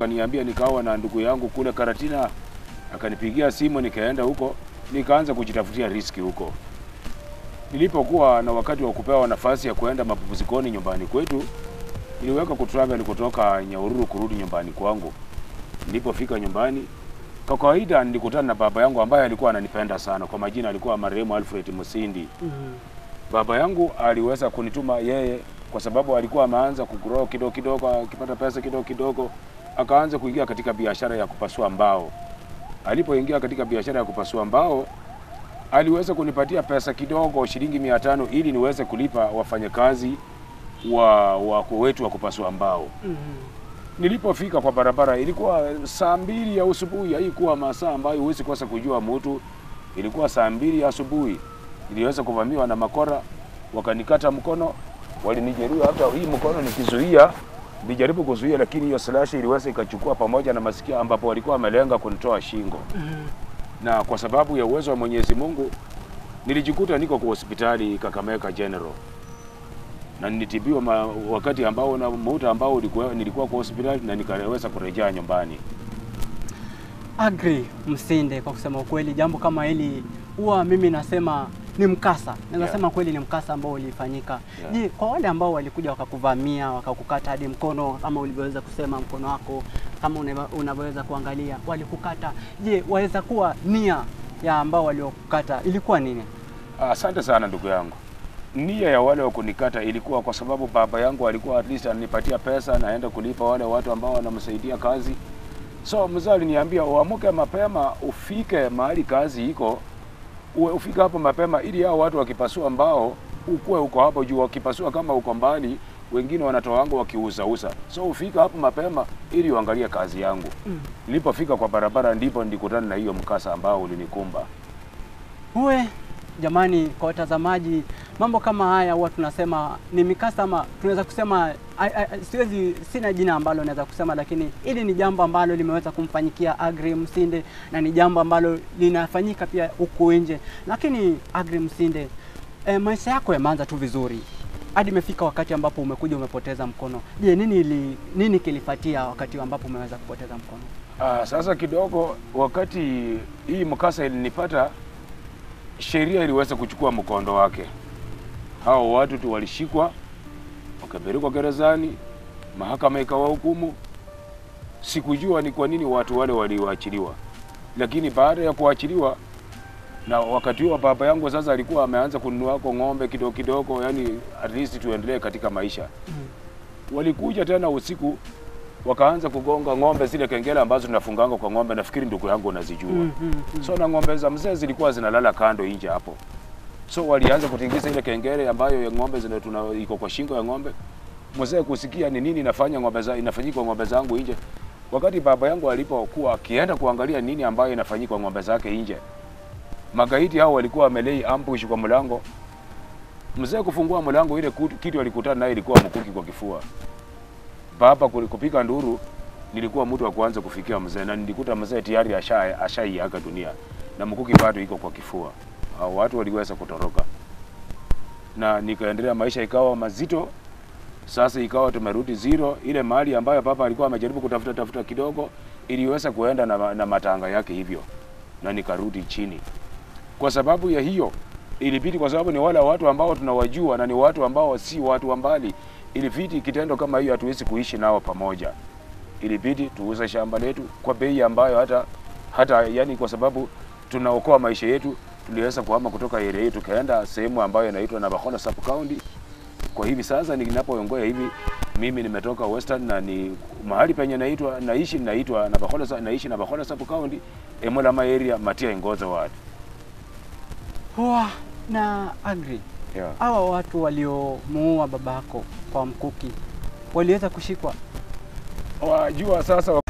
akaniambia nikawa na ndugu yangu kule Karatina, akanipigia simu, nikaenda huko nikaanza kujitafutia riski huko. Nilipokuwa na wakati wa kupewa nafasi ya kuenda mapumzikoni nyumbani kwetu, niliweka kutravel kutoka Nyahururu kurudi nyumbani kwangu. Nilipofika nyumbani, kwa kawaida nilikutana na baba yangu ambaye alikuwa ananipenda sana. Kwa majina alikuwa marehemu Alfred Musindi. Mhm. Baba yangu aliweza kunituma yeye kwa sababu alikuwa ameanza kugrow kidogo kidogo, akipata pesa kidogo kidogo, akaanza kuingia katika biashara ya kupasua mbao. Alipoingia katika biashara ya kupasua mbao, aliweza kunipatia pesa kidogo, shilingi mia tano ili niweze kulipa wafanyakazi wa, wa wetu wa kupasua mbao. Mhm. Nilipofika kwa barabara ilikuwa saa mbili ya asubuhi, haikuwa masaa ambayo huwezi kosa kujua mtu. Ilikuwa saa mbili ya asubuhi, niliweza kuvamiwa na makora, wakanikata mkono, walinijeruhi. Hata hii mkono nikizuia, nilijaribu kuzuia, lakini hiyo slash iliweza ikachukua pamoja na masikio, ambapo walikuwa wamelenga kunitoa shingo. Mhm. Na kwa sababu ya uwezo wa Mwenyezi Mungu nilijikuta niko kwa hospitali Kakamega General na nilitibiwa ma, wakati ambao na muda ambao ulikuwa, nilikuwa kwa hospitali na nikaweza kurejea nyumbani. Agri Msinde, kwa kusema ukweli, jambo kama hili huwa mimi nasema ni mkasa, naweza Yeah. sema kweli ni mkasa ambao ulifanyika. Yeah. Je, kwa wale ambao walikuja wakakuvamia wakakukata hadi mkono kama ulivyoweza kusema mkono wako kama unava- unavyoweza kuangalia walikukata, je, waweza kuwa nia ya ambao waliokukata ilikuwa nini? Asante sana ndugu yangu. Nia ya wale wa kunikata ilikuwa kwa sababu baba yangu alikuwa at least ananipatia pesa naenda kulipa wale watu ambao wanamsaidia kazi. So mzee aliniambia uamuke mapema ufike mahali kazi iko, uwe ufike hapo mapema ili hao watu wakipasua mbao ukuwe uko hapo juu. Wakipasua kama uko mbali, wengine wanatoa wangu wakiuzauza. So ufika hapo mapema ili uangalie kazi yangu. Mm. Nilipofika kwa barabara ndipo nilikutana na hiyo mkasa ambao ulinikumba. Uwe jamani, kwa watazamaji, mambo kama haya huwa tunasema ni mikasa, ama tunaweza kusema ai- ai- siwezi, sina jina ambalo naweza kusema, lakini hili ni jambo ambalo limeweza kumfanyikia Agri Msinde na ni jambo ambalo linafanyika pia huku nje. Lakini Agri Msinde, e, maisha yako yameanza tu vizuri hadi imefika wakati ambapo umekuja umepoteza mkono. Je, nini ili, nini kilifuatia wakati ambapo umeweza kupoteza mkono? Ah, sasa kidogo wakati hii mkasa ilinipata, sheria iliweza kuchukua mkondo wake. Hao watu tu walishikwa wakapelekwa gerezani, mahakama ikawahukumu. Sikujua ni kwa nini watu wale waliwaachiliwa, lakini baada ya kuachiliwa na wakati huo baba yangu sasa alikuwa ameanza kununua kwa ng'ombe kidogo kidogo, yani at least tuendelee katika maisha. Walikuja tena usiku wakaanza kugonga ng'ombe zile kengele ambazo tunafunganga kwa ng'ombe, nafikiri ndugu yangu unazijua. Mm, mm, mm. So na ng'ombe za mzee zilikuwa zinalala kando nje hapo, so walianza kutingiza ile kengele ambayo ya ng'ombe zina tuna iko kwa shingo ya ng'ombe. Mzee kusikia ni nini inafanya ng'ombe za inafanyika kwa ng'ombe zangu nje. Wakati baba yangu alipokuwa akienda kuangalia nini ambayo inafanyika kwa ng'ombe zake nje, magaidi hao walikuwa wamelei ambush kwa mlango. Mzee kufungua mlango, ile kut- kitu alikutana naye ilikuwa mkuki kwa kifua. Baba kuli- kupiga nduru, nilikuwa mtu wa kwanza kufikia mzee na nilikuta mzee tayari asha ashaiaga dunia na mkuki bado iko kwa kifua. Hao watu waliweza kutoroka na nikaendelea, maisha ikawa mazito. Sasa ikawa tumerudi zero. Ile mali ambayo baba alikuwa amejaribu kutafuta tafuta kidogo iliweza kuenda na, ma- na matanga yake hivyo, na nikarudi chini. Kwa sababu ya hiyo ilibidi, kwa sababu ni wale watu ambao tunawajua na ni watu ambao si watu wa mbali, ilibidi kitendo kama hiyo hatuwezi kuishi nao pamoja. Ilibidi tuuze shamba letu kwa bei ambayo hata hata yani, kwa sababu tunaokoa maisha yetu, tuliweza kuhama kutoka area yetu tukaenda sehemu ambayo inaitwa Navakholo sub county. Kwa hivi sasa ninapoongoya hivi, mimi nimetoka Western na ni mahali penye naitwa naishi naitwa Navakholo sa- naishi Navakholo sub county Emolama area Matia Ingoza ward. Huwa na Agri, Yeah. hawa watu waliomuua babako kwa mkuki waliweza kushikwa? Wajua sasa